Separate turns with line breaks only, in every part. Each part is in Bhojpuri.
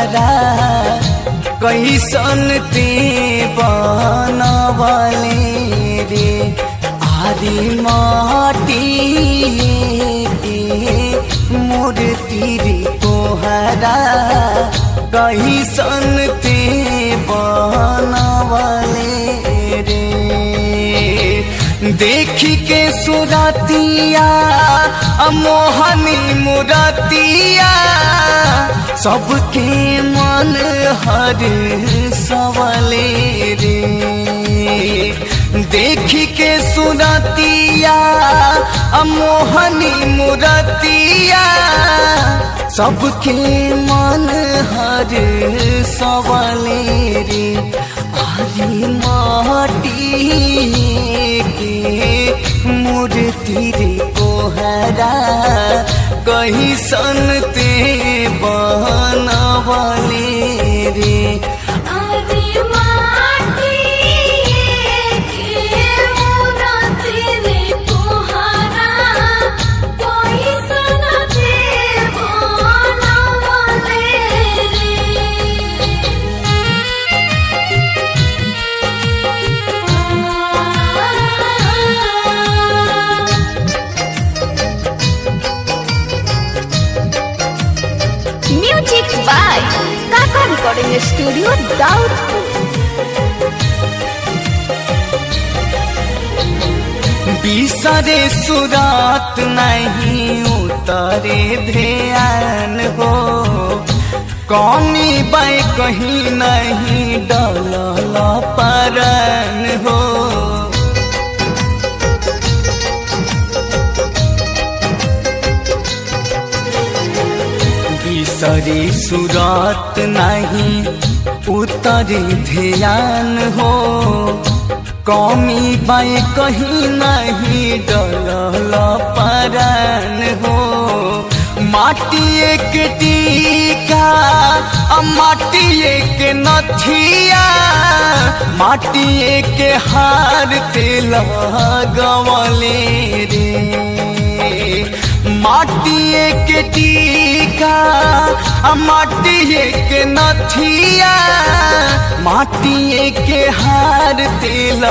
कोहरा कैसन ते बनवले रे आरी माटी के मूर्ति रे कोहरा कैसन ते बनवले रे देखी के सुरतिया मोहनी मुरतिया सबके मन हर सवले रे देखी के सुरतिया मोहनी मुरतिया सबके मन हर सवले रे आरी माटी के मूर्ति रे कोहरा कहीं सनते बनवले रे
आदि माटी के मूरति रे कोहरा कोई सन देव बनवले रे
music by Kaka recording studio Daudpur
बिसरे सुरात नहीं उतरे ध्यान हो कौनी बाई कहीं नहीं डल परन हो बिसरे सुरात नहीं उतरे ध्यान हो कौमी बाई कहीं नहीं डल परन हो माटी एक टीका आ माटी एक नथिया माटी एक हार तेल गवले रे माटी एक टीका आ माटी एक नथिया माटी एक हार तेल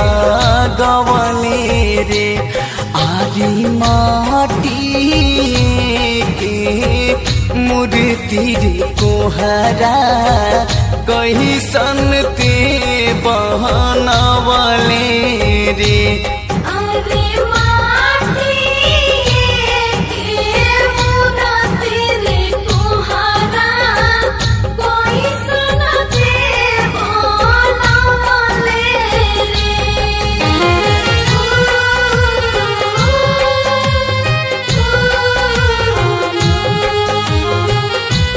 गवले रे आरी माटी के मूर्ति रे कोहरा कहीं सनते बहनवले रे
आदि माटी के मूरति रे कोहरा कोई सन देव बनवले रे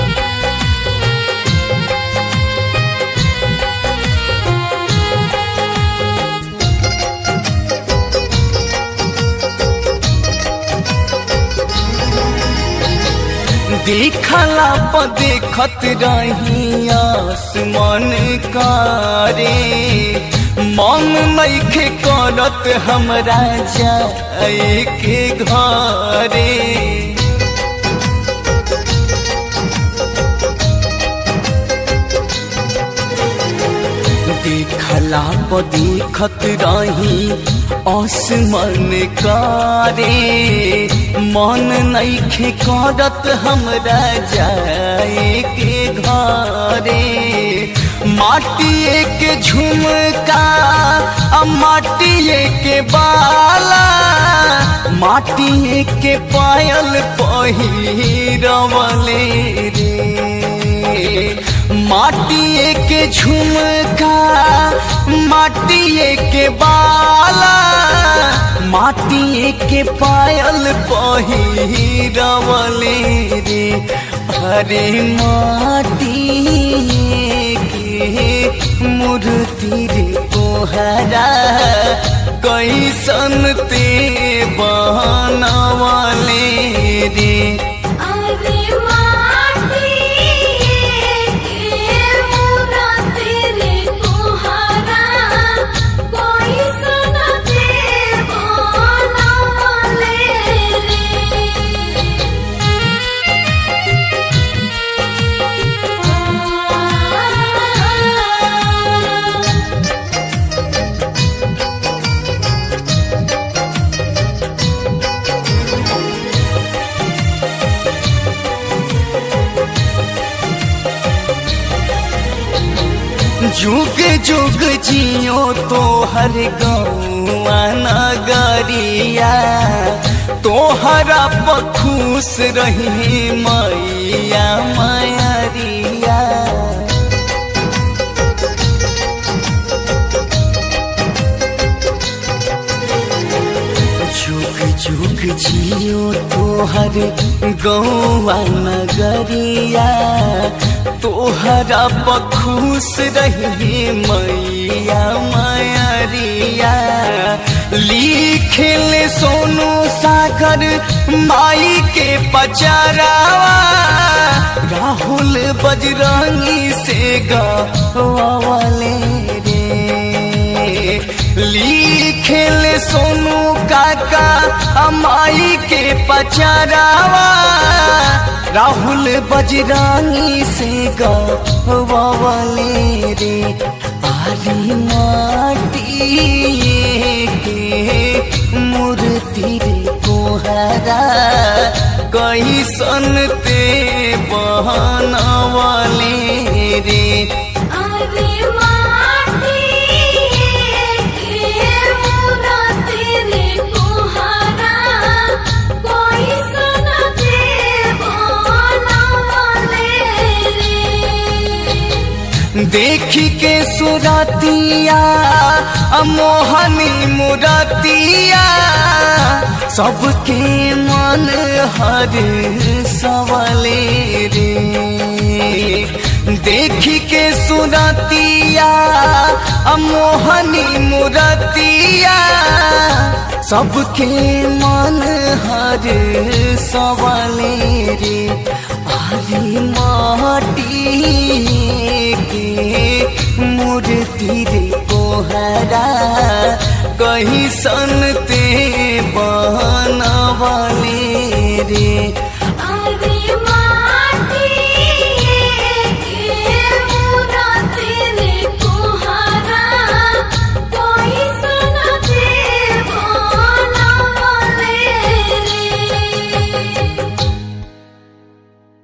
देखला प देखत रही आसमान कारे मन नइखे करत हमरा जाए के घरे देखला प देखत रही आसमान कारे मन नइखे करत हमरा जाए के घरे माटिए के झुमका आ माटिए के बाला माटिए के पायल पहिरवले रे माटिए के झुमका माटिए के बाला माटिए के पायल पहिरवले रे अरे माटिए के मूर्ति रे कोहरा कैसन ते बनवले रे
आदि माटी के मूरति रे कोहरा कोई सन देव बनवले रे
जुग जुग जियो तो हर गौआ नगरिया तोहरा पखुश रही मैया मैरिया जुग जुग जियो तोहर गौआ नगरिया तोहरा बखुश रही मैया मैरिया लिखल सोनू सागर माई के पचरावा राहुल बजरंगी से गवाले रे लिखल सोनू काका अमाई के पचरावा राहुल बजरानी से गवाले रे आली माटी के मूर्ति रे कोहरा कैसन ते बहनवाले रे
अरे माटी के मूरति रे कोहरा कोई सन देवो नवले रे
देखी के सुरतिया मोहनी मुरतिया सबके मन हर सवले रे देखी के सुरतिया मोहनी मुरतिया सबके मन हर सवले रे हरी माटी के मूर्ति रे कोहरा कहीं सन ते बनवाले रे